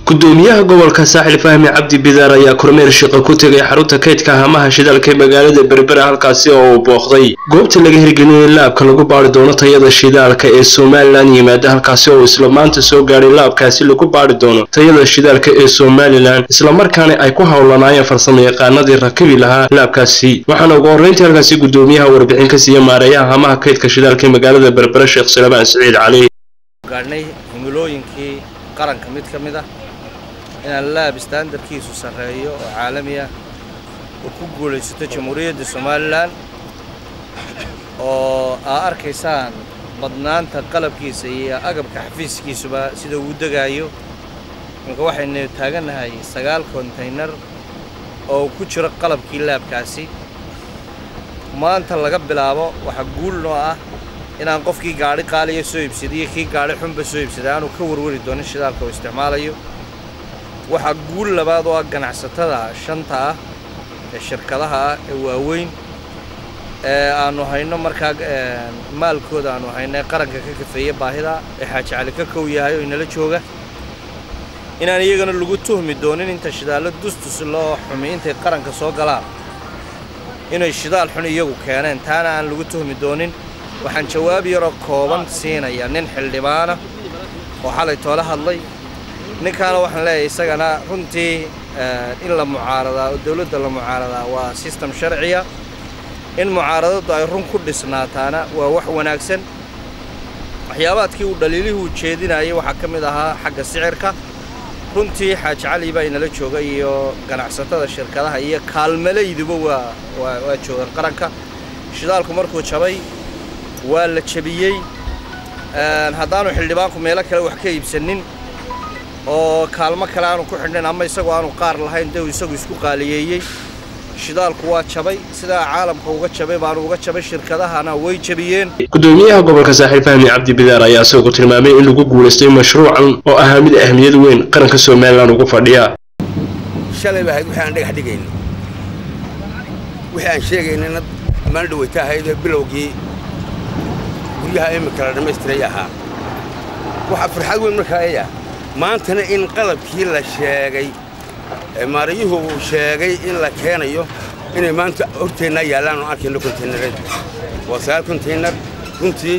gudoomiyaha gobolka saaxil fahmi cabdi bidaar ayaa kormeer shaqo ku tegay xarunta kaydka hamaha shidaalka ee magaalada berbera halkaasi oo uu booqday goobta laga hirgelinaya laabka lagu baari doono tayada shidaalka ee somalilan yimaada halkaasi oo isla maanta soo gaadhay laabkaasi lagu baari doono tayada shidaalka ee somalilan islamarkaana ay ku howlanaayeen farsamo yaqaanadii rakibi lahaa laabkaasi waxaana ugu horreyntii halkaasi gudoomiyaha warbixin ka siiya maareeyaha hamaha kaydka shidaalka ee magaalada berbera sheekh salmaan siciid cali gaadhnay himilooyinkii qaranka mid ka mid ah inaan laab istaandarkiisu sarreeyo oo caalami ah oo ku guulaysato jamhuuriyadda somalilan oo aa arkaysaan badnaanta qalabkiisa iyo agabka xafiiskiisuba sida uu degaayo marka waxaynu taagannahay sagaal kontaynar oo ku jiro qalabkii laabkaasi maanta laga bilaabo waxaa guul noo ah inaan qofkii gaadhi qaaliya soo iibsadiyo kii gaadhi xunba soo iibsaday aanu ka warwari doonin shidaalka uu isticmaalayo waxaa guul labaad oo ah ganacsatada shanta ah ee shirkadaha ah ee waaweyn ee aanu hayno markaa maalkooda aanu hayno ee qaranka ka kafeeya baahida ee xaaji cali ka kow yahay oo inala jooga inaan iyagana lagu tuhmi doonin inta shidaallo dustus loo xumi intay qaranka soo galaan inay shidaal xun iyagu keeneen taana aan lagu tuhmi doonin waxaan jawaab yaroo kooban siinaya nin xildhibaana oo xalay toola hadlay ninkaana waxaan leeyahay isagana runtii in la mucaaradaa oo dawladda la mucaaradaa waa sistem sharciya in mucaaradadu ay run ku dhisnaataana waa wax wanaagsan waxyaabaadkii uu dhaliilihii uu jeedinayay waxaa ka mid ahaa xagga sicirka runtii xaaji cali baa inala jooga iyo ganacsatada shirkadaha iyo kaalmalayduba waa waa joogaan qaranka shidaalku markuu jabay waa la jebiyey haddaanu xildhibaanku meelo kale wax ka iibsanin oo kaalmo kale aanu ku xidhnayn ama isagoo aanu qaar lahayn dee uu isagu isku qaaliyeeyey shidaalku waa jabay sidaa caalamka uga jabay baanu uga jabay shirkadahana way jebiyeen gudoomiyaha gobolka saaxiil fahmi cabdi bidaar ayaa isagoo tilmaamay in lagu guulaystay mashruucan oo ahaa mid ahmiyad weyn qaranka somalilan ugu fadhiya shalay ba ahayd wixii aan dhagax dhigayno wixii aan sheegaynana maan dhawayta ahaydee bilowgii guryaha imika la dhammaystiray ahaa waxaa farxad weyn markaa eya maantana in qalabkii la sheegay maarayuhu uu sheegay in la keenayo inay maanta horteennaa yaallaan oo arkayno kontaynareed waa sagaal kontaynar runtii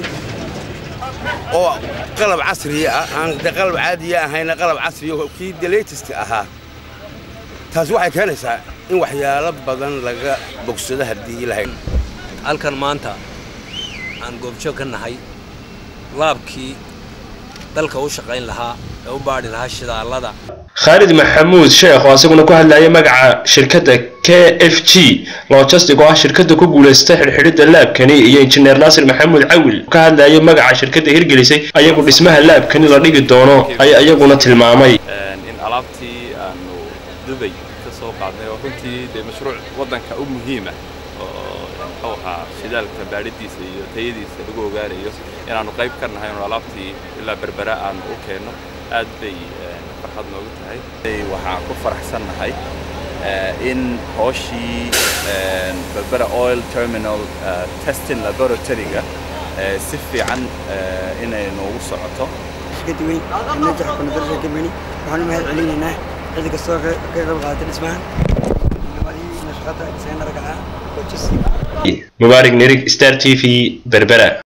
oo qalab casriya ah aan de qalab caadiya ahayna qalab casriya oo kii de latest ahaa taasi waxay keenaysaa in waxyaalo badan laga bogsado haddii lahayn halkan maanta aan goobjoog ka nahay laabkii dalka u shaqayn lahaa ee u baadhi lahaa shidaallada khaalid maxamuud sheekh oo asaguna ku hadlayay magaca shirkadda k f g logistic oo ah shirkadda ku guulaystay xidhxidhidda laabkani iyo injineer naasir maxamuud cawil ka hadlayay magaca shirkadda hirgelisay ayagu dhismaha laabkani la dhigi doono ayaa iyaguna tilmaamay in alaabtii aanu dubay ka soo qaadnay oo runtii dee mashruuc waddanka u muhiima oo muxuu ahaa shidaalka baadhidiisa iyo tayadiisa lagu ogaanayo inaannu qayb ka nahay inu alaabtii ilaa berbera aanu u keenno aad bay farxad noogu tahay waxaan ku faraxsannahay in hooshii berbera oil terminal testing laboratoryga si fiican inay noogu socoto shirkadda weyn ee najax konadarasha company waxaan u mahad celinaynaa cid kastoo ka qayb qaatay dhismahan nabadii nashaqada isagana ragaca mubaarig nirig star t v berbera